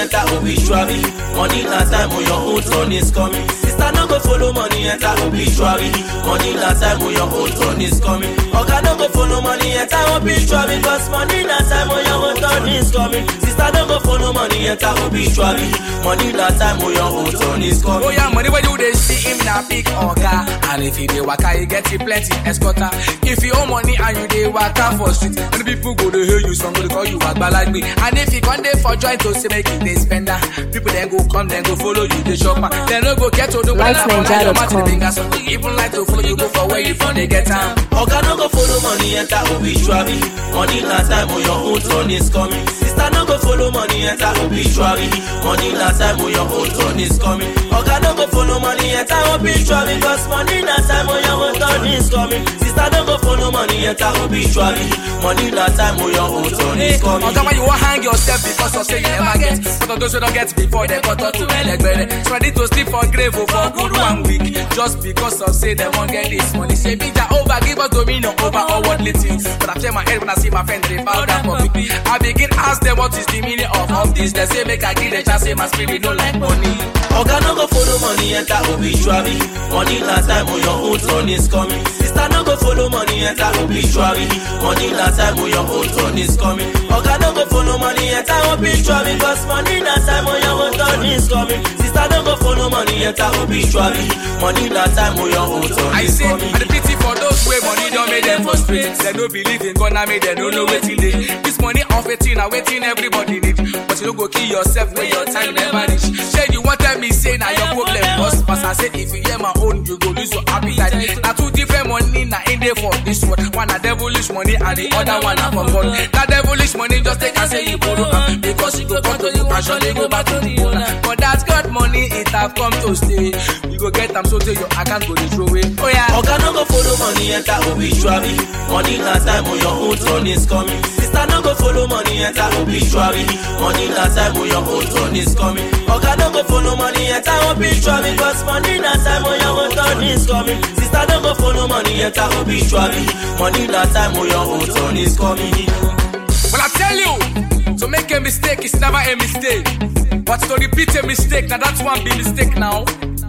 enter obituary. Money na time when your own turn is coming. Sister no go follow money enter obituary. Money na time when your own turn is coming. Oga no go follow money enter obituary. Cause money na time when your own turn is coming. Sister no go follow money enter obituary. Money na time when your own turn is coming. Oh yeah, money when you dey see him na big oga. And if he dey waka, he get you plenty escorter. If you owe money and you dey waka for street, many people go dey hail you, some go dey call you agbalagbe. And if you come dey for joint to say make you dey spend am, people then go come, then go follow you, dey shop am. Then no go get to do LifeNigeria.com. Some go even like to follow you, go for where you from, they get am. Oga no go follow money enter obituary. Money na time when your own turn is coming. Sister no go follow money enter obituary. Money na time when your own turn is coming. Oga no go follow money enter obituary. Cause money na time when your own turn is coming. Sister no go follow money enter obituary. Money na time when your own turn is coming. Oga, why you wan hang yourself because of say you never get? But of those who don't get before they got to elegbere. So ready to sleep for grave or for good one week. Just because of say they won't get this money. Say be that over, give us dominion over all worldly things. But I turn my head when I see my friend they bow down for me. I begin ask them what is the meaning of all this. They say make I give the chance, say my spirit no like money. Oga no go follow money enter obituary. Money na time when your own turn is coming. Sister no go follow money enter obituary. Money na time when your own turn is coming. Oga no go follow money enter obituary. Cause money na time when your own turn is coming. Sister no go follow money enter obituary. Money na time when your own turn I is say, coming. and the pity for those way money don't make them frustrate. They no believe in God, now make them no know waiting they. This money off a thing, waiting everybody need. But you don't go kill yourself when your time never reach. Say you want tell me say now your problem was pass. I say if you hear my own, you go lose your appetite. Now two different money now in there for this one. One a devilish money and the other one a for fun. That devilish money just take and say you borrow am because you go come to you passion, they go back to the owner. But that God money it have come to stay. You go get them so till your account go dey throw away. Oh yeah. Oga no go follow money enter obituary. Money na time when your own turn is coming. Sister no go follow money enter obituary. Money na time when your own turn is coming. Oga no go follow money enter obituary. Cause money na time when your own turn is coming. Sister no go follow money enter obituary. Money na time when your own turn is coming. Well, I tell you, to make a mistake is never a mistake. But to repeat a mistake, now that's one big mistake now.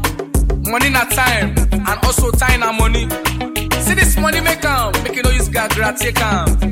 Money na time, and also time na money. See this money make am, make you know use gagra take am.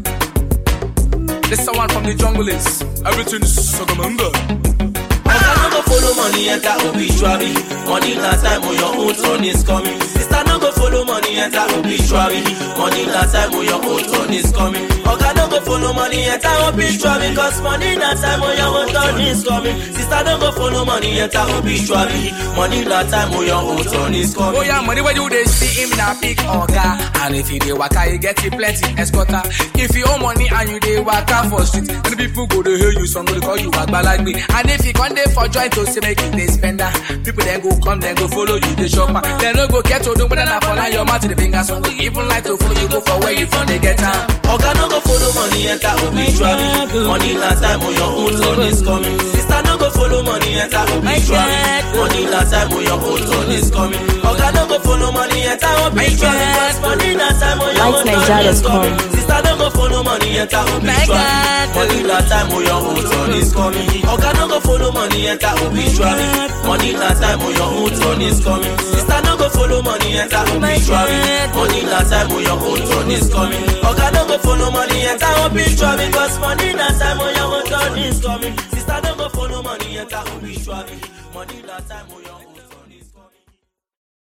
This one from the jungle is everything is Sogamanga. Oga no go follow money enter obituary. Money na time when your own turn is coming. Sister no go follow money enter obituary. Money na time when your own turn is coming. Oga no go follow money enter obituary. Cause money na time when your own turn is coming. Sister no go follow money enter obituary. Money na time when your own turn is coming. Oh yeah, money when you dey see him na big oga. And if you dey waka, you get you plenty escorter. If you owe money and you dey waka for street, many people go dey hail you, some go dey call you agbalagbe. And if you come dey for joint to say make you dey spend am, people then go come, then go follow you, dey shop am. Then no go get to do whether na for line your mouth to the finger, some go even like to follow you, go for where you from, they get am. Oga no go follow money enter obituary. Money na time when your own turn is coming. Sister no go follow money enter obituary. Money na time when your own turn is coming. Oga no go follow money enter obituary. Cause money na time when your own turn is coming. Sister no go follow money enter obituary. Money na time when your own turn is coming. Oga no go follow money enter obituary. Money na time when your own turn is coming. Sister no go follow money enter obituary. Money na time when your own turn is coming. Oga no go follow money enter obituary. Cause money na time when your own turn is coming. Sister no go follow money enter obituary. Money na time when your own